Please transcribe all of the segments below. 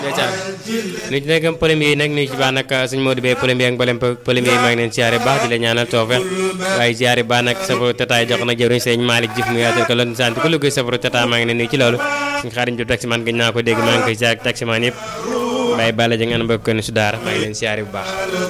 ndeysaan nu ci nekkam premier yi nag nuyu ci baax nag suñu Modou Bey premier ak mboolem premier yi maa ngi leen siyaare baax di la ñaanal toofe waaye siyaare baax nag safaru tata jox na jëriñ sëñ Malick Diouf mu yaatal ko loolu sant ko liggéey safaru tata maa ngi leen nuyu ci loolu suñu xaariñ ju taximan gëj naa ko dégg maa ngi koy siyaare taximan yëpp bàyyi bàlla ja ngeen bëgg ko ni su daara maa ngi leen siyaare bu baax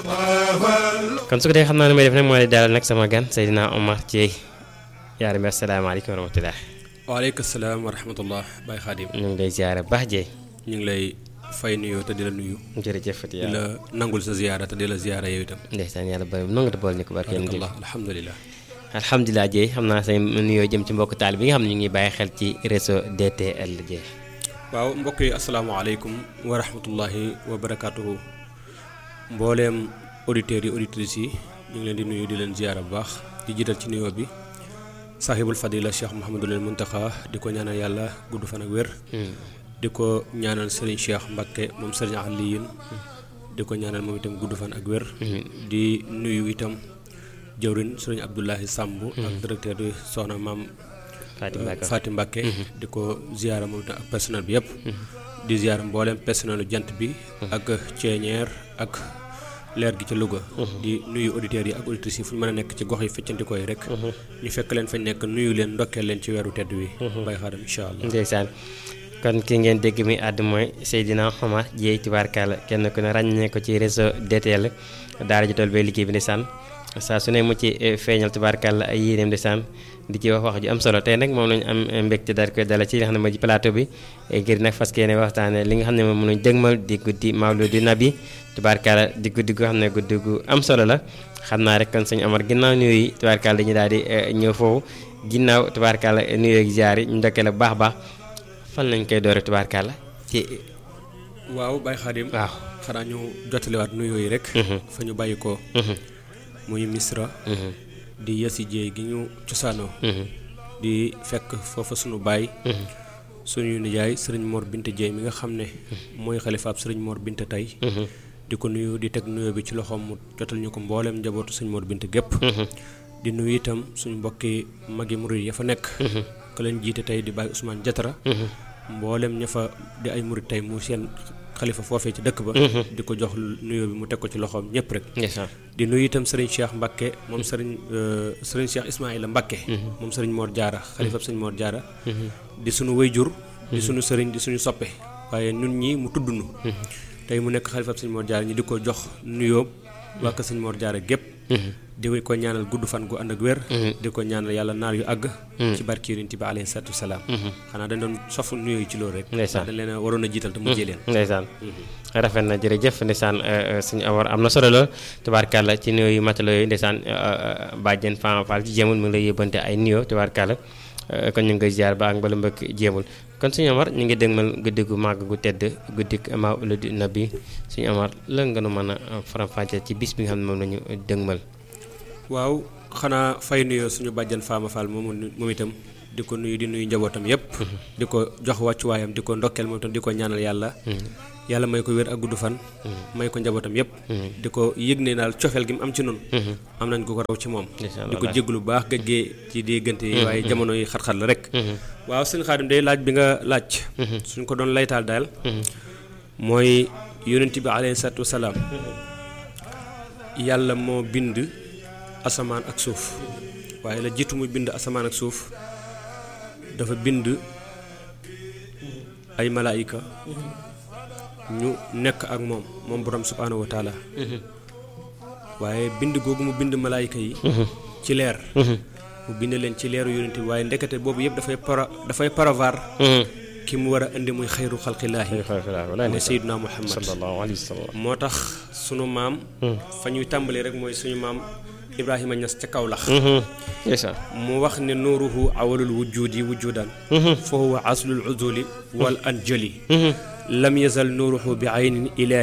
kon su ko dee xam naa ne may def nag moo di dalal nag sama gan Seydina Omar Thiey yaar mi asalaamaaleykum wa rahmatulah waaleykum salaam wa rahmatullah Baye Khadim ñu ngi lay siyaare baax Thiey ñu ngi lay fay nuyoo te di la nuyu jërëjëf Fati di la nangul sa ziyaara te di la ziyaara yow itam ndeysaan yàlla bëri noo nga te bool ni ko barke barakallah alhamdulilah alhamdulilah Dieye xam naa say nuyoo jëm ci mbokk taal bi nga xam ne ñu ngi bàyyi xel ci réseau DTL Dieye waaw mbokk yi asalaamaaleykum wa rahmatullahi wa barakaatuhu mbooleem auditeurs yi auditrices yi ñu ngi leen di nuyu di leen ziyaara bu baax di jiital ci nuyoo bi sahibul fadila cheikh Mouhamadul Muntaxa di ko ñaanal yàlla gudd fan ak wér di ko ñaanal Serigne Cheikh Mbakke moom Serigne Aliyin di ko ñaanal moom itam gudd fan ak wér di nuyu itam jëwrin Serigne Abdoulahi Samb ak directeur bi soxna maam Faati Mbakke di ko ziyaara moom itam ak personnel bi yëpp di ziyaara mbooleem personnelu jant bi ak ceeñeer ak leer gi ca Louga di nuyu auditeurs yi ak auditrices yi fu ñu mën a nekk ci gox yi feccandikoo yi rek ñu fekk leen fañ nekk nuyu leen ndokkeel leen ci weeru tedd wi bay xaadam incha allah ndeysaan kon ki ngeen dégg mi àdd mooy Seydina Omar Dieye tubaarkàlla kenn ku ne ràññee ko ci réseau DTL daara ji tool bay liggéey bi ndeysaan saa su ne mu ci feeñal tubaarkàlla ay yéeneem ndeysaan di ci wax wax ju am solo tey nag moom lañu am mbégte daal koy dala ci li nga xam ne mooy plateau bi ngir nag fas yéene waxtaane li nga xam ne moom mënuñ dëgmal di guddi Mawlidu Nabi tubaarkàlla di guddi gu xam ne guddi gu am solo la xam naa rek kon sëñ Omar ginnaaw nuyu yi tubaarkàlla dañu daal di ñëw foofu ginnaaw tubaarkàlla nuyu ak ziar yi ñu ndokkee la bu baax baax fan lañ koy doore tubaarkàlla ci waaw Baye Khadim waaw xanaa ñu jottaliwaat nuyoo yi rek fa ñu bàyyi ko muy misra di yasi jéey gi ñu cosaanoo di fekk foofa sunu baay suñu nijaay sëriñ Mor Binte Jéey mi nga xam ne mooy xalifaab sëriñ Mor Binte tey di ko nuyu di teg nuyoo bi ci loxoom mu jotal ñu ko mbooleem njabootu sëriñ Mor Binte gépp di nuyu itam suñu mbokki magi murid ya fa nekk ka leen jiite tey di bàyyi Ousmane Jatara mboolem ña fa di ay murid tey mu seen xalifa foofee ci dëkk ba di ko jox nuyoo bi mu teg ko ci loxoom ñëpp rek di nuyu itam sëriñ Cheikh Mbakke moom sëriñ sëriñ Cheikh Ismaïla Mbakke moom sëriñ Mor Jaara xalifab sëriñ Mor Jaara di suñu wayjur di suñu sëriñ di suñu soppe waaye ñun ñi mu tudd nu tey mu nekk xalifab sëriñ Mor Jaara ñi di ko jox nuyoo waa ko sëriñ Mor Jaara gépp di ko ñaanal gudd fan gu ànd ak wér di ko ñaanal yàlla naar yu àgg ci barki yonent bi alayhi salaatu wasalaam xanaa dañ doon sof nuyoo yi ci loolu rek ndeysaan dañ leen a waroon a jiital te mujjee leen ndeysaan rafet na jërëjëf ndeysaan suñu awar am na solo lool tubaarkàlla ci nuyoo yu matalo yooyu ndeysaan bàjjen Fama Fall ci jéemul mu ngi lay yóbbante ay nuyoo tubaarkàlla kon ñu ngi koy ziar ba ak mbala mbëkk jéemul kon suñu amar ñu ngi dégmal guddi gu màgg gu tedd guddik Mawlidu Nabi suñu amar lan nga nu mën a faram-fàccee ci bis bi nga xam ne moom la ñu dégmal waaw xanaa fay nuyoo suñu bàjjan Fama Fall moom moom itam di ko nuyu di nuyu njabootam yépp di ko jox wàccuwaayam di ko ndokkeel moom itam di ko ñaanal yàlla yàlla may ko wér ak gudd fan may ko njabootam yépp di ko yëg ne daal cofeel gi mu am ci noonu am nañ ko ko raw ci moom di ko jéglu bu baax gëggee ci diggante yi waaye jamono yi xat-xat la rek waaw sëñ Xaadim day laaj bi nga laaj suñ ko doon laytaal daal mooy yonent bi alayhi salaatu wasalaam yàlla moo bind asamaan ak suuf waaye la jiitu muy bind asamaan ak suuf dafa bind ay malaayika ñu nekk ak moom moom borom subhaanahu wa taala waaye bind googu mu bind malaayika yi ci leer mu bind leen ci leeru yonent bi waaye ndekete boobu yëpp dafay para dafay paravar ki mu war a indi muy xayru xalqillaahi mooy sayyiduna muhammad sallallahu alayhi wa sallam moo tax sunu maam fa ñuy tàmbalee rek mooy suñu maam Ibrahima Ñas ca Kawlax mu wax ne nuuruhu awalul wujudi wujudan fa huwa aslul uzuli wal anjali lam yazal nuuruhu bi aynin ilaahi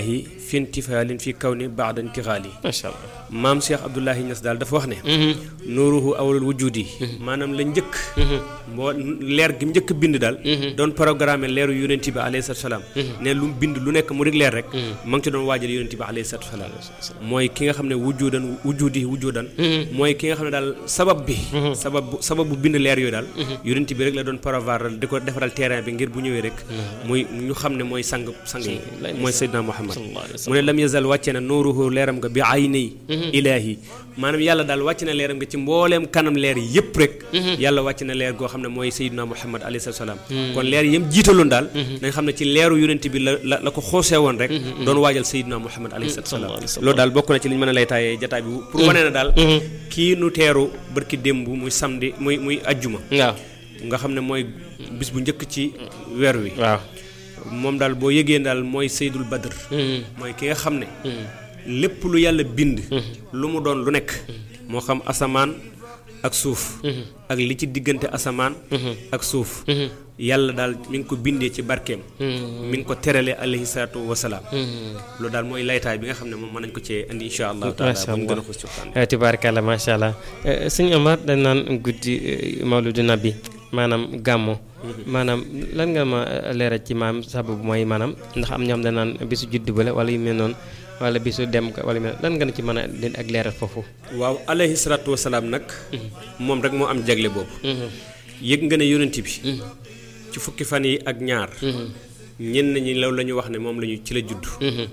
fi intifaalin fi kaw ni baada intixaali macha allah maam Cheikh Abdoulahi Niass daal dafa wax ne nuuruhu awlul wujudi maanaam la njëkk mboo leer gi mu njëkk bind daal doon programme leeru yonent bi alayhi salaatu salaam ne lu mu bind lu nekk mu dik leer rek ma ngi ci doon waajal yonent bi alayhi salaatu salaam mooy ki nga xam ne wujudan wujudi wujudan mooy ki nga xam ne daal sabab bi sabab bu sabab bu bind leer yooyu daal yonent bi rek la doon prévoir di ko defaral terrain bi ngir bu ñëwee rek muy ñu xam ne mooy sang sang yi mooy Seydina Muhammad mu ne lam yazal wàcce na nuuruhu leeram nga bi ayni ilaahi maanaam yàlla daal wàcc na leeram nga ci mbooleem kanam leer yëpp rek yàlla wàcc na leer goo xam ne mooy Seydina Muhammad alayhi salaam kon leer yëm jiitaloon daal nañ xam ne ci leeru yonent bi la la la ko xoosee woon rek doon waajal Seydina Muhammad alayhi salaam loolu daal bokk na ci li ñu mën a lay taayee jataay bi pour wane na daal kii nu teeru barki démb muy samedi muy muy ajjuma waaw nga xam ne mooy bis bu njëkk ci weer wi waaw moom daal boo yëgee daal mooy Seydul Badr mooy ki nga xam ne lépp lu yàlla bind lu mu doon lu nekk moo xam asamaan ak suuf ak li ci diggante asamaan ak suuf yàlla daal mi ngi ko bindee ci barkeem mi ngi ko terale alayhi salaatu wasalaam loolu daal mooy laytaay bi nga xam ne moom mën nañ ko cee indi insha allahu taala macha bu ñu gën a allah xuus ci waxtaan Eh, tubaarkàlla macha allah Eh, sëñ Omar dañ naan guddi eh, mawludu nabi maanaam gàmmo maanaam lan nga ma eh, leeral ci maam sababu mooy maanaam ndax am ñoo xam dañ naan bisu juddu ba la wala yu mel noonu wala bisu dem ka wala yu mel lan nga na ci mën a leen ak leeral foofu waaw alayhi salaatu wasalaam nag moom rek moo am jagle boobu yëg nga ne yonent bi ci fukki fan yi ak ñaar ñenn ñi loolu la ñu wax ne moom la ñu ci la judd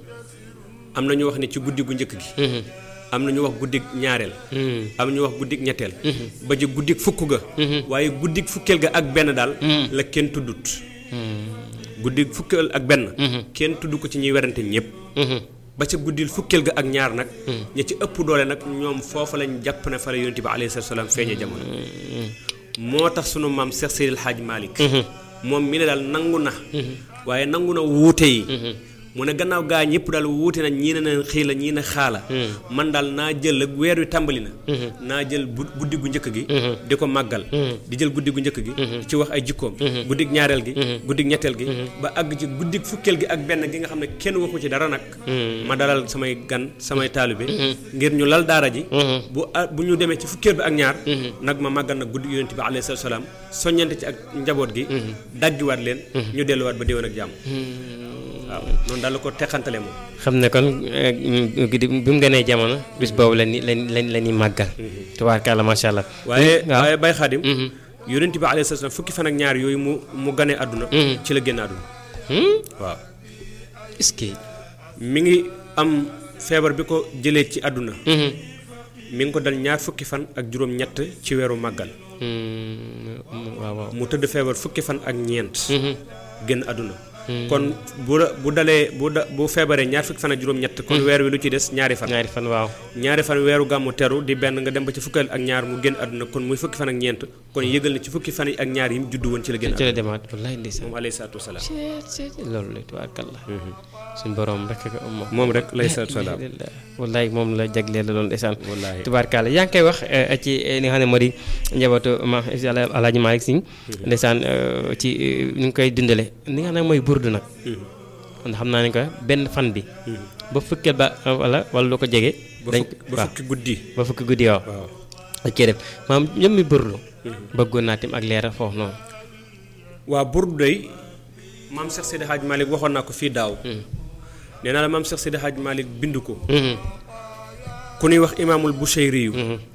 am na ñu wax ne ci guddi gu njëkk gi am na ñu wax guddig ñaareel am ñu wax guddig ñetteel ba ci guddig fukk ga waaye guddig fukkeel ga ak benn daal la kenn tuddut guddig fukkeel ak benn kenn tudd ko ci ñuy werante ñëpp ba ca guddil fukkeel ga ak ñaar nag ña ci ëpp doole nag ñoom foofa lañ jàpp ne fa la yonent bi alayhi salaatu salaam feeñee jamono moo tax sunu maam Cheikh Seydil Hadj Malick moom mi ne daal nangu na waaye nangu na wuute yi mu ne gannaaw gaa ñëpp daal wuute na ñii ne na xii la ñii ne xaala man daal naa jël ak weer wi tàmbali na naa jël bu guddi gu njëkk gi di ko màggal di jël guddi gu njëkk gi ci wax ay jikkoom guddig ñaareel gi guddig ñetteel gi ba àgg ci guddig fukkeel gi ak benn gi nga xam ne kenn waxu ci dara nag ma dalal samay gan samay taalibe ngir ñu lal daara ji bu a- bu ñu demee ci fukkeel bi ak ñaar nag ma màggal nag guddi yonent bi alayhi salaatu salaam soññante ci ak njaboot gi dajjuwaat leen ñu delluwaat ba déwén ak jàmm waaw noonu daal la ko teqantale moom xam ne kon eh, mm, guddi bi mu gënee jamono bis boobu la ni lañ lañ la ñuy màggal tubaarkàlla macha allah waaye waaw waaye bay xaadim yonent bi alayhi salaam fukki fan ak ñaar yooyu mu mu ganee àdduna ci la génn àdduna Hmm? waaw est-ce que mi ngi am feebar bi ko jëlee ci àdduna Mhm. mi ngi ko dal ñaar fukki fan ak juróom ñett ci weeru màggal Hmm, waaw waaw mu tëdd feebar fukki fan ak ñeent génn àdduna kon bu la bu dalee bu da bu feebaree ñaar fukki fan ak juróom ñett kon weer wi lu ci des ñaari fan ñaari fan waaw ñaari fan weeru gàmmu teru di benn nga dem ba ci fukkeel ak ñaar mu génn àdduna kon muy fukki fan ak ñeent kon yëgal na ci fukki fan yi ak ñaar yi mu juddu woon ci la génn ci àdduna la demaat wallaay ndeysaan moom alayhi salaatu wasalaam loolu la tubaarkàlla suñ borom rek ko am moom moom rek lay salaatu wasalaam wallaay moom la jagleel la loolu ndeysaan wallaahi tubaarkàlla yaa ngi koy wax eh, ci eh, li nga xam ne moo di njabootu ma alaaji Malick Sy ndeysaan eh, ci eh, ni nga koy dundale li nga xam ne mooy burdu nag ndax xam naa ne ko benn fan bi ba fukkeel ba eh, wala wala lu ko jege ba dañ fukki ba waaw fukki guddi ba fukki guddi waaw waaw ak cee def maam ñoom mi burdu bëggoon naa tim ak leeral foofu noonu waa burdu day maam Cheikh Seydi Hadj Malick waxoon naa ko fii daaw nee naa la maam Cheikh Seydi Hadj Malick bind ko Mhm. ku ñuy wax imaamul Bushayri yu Mhm.